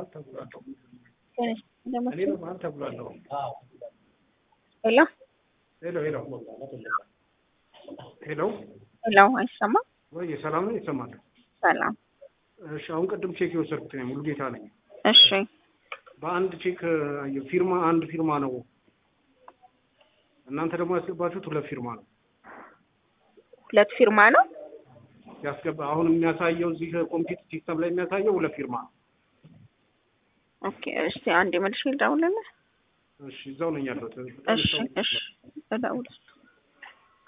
ተብሏለሁ። ደግሞ እኔ በመሀል ተብሏለሁ። ሄሎ ሄሎ ሄሎ ሄሎ ሄሎ፣ አይሰማም? ወይ ሰላም ነው? ይሰማል? ሰላም። እሺ አሁን ቅድም ቼክ የወሰድኩት ነኝ ሙሉ ጌታ ነኝ። እሺ በአንድ ቼክ ፊርማ አንድ ፊርማ ነው። እናንተ ደግሞ ያስገባችሁት ሁለት ፊርማ ነው ሁለት ፊርማ ነው። ያስገባ አሁን የሚያሳየው እዚህ ኮምፒውተር ሲስተም ላይ የሚያሳየው ሁለት ፊርማ ነው። ኦኬ፣ እስቲ አንድ መልሽ ልደውልልህ። እሺ እዛው ነኝ ያለሁት። እሺ እሺ፣ እደውል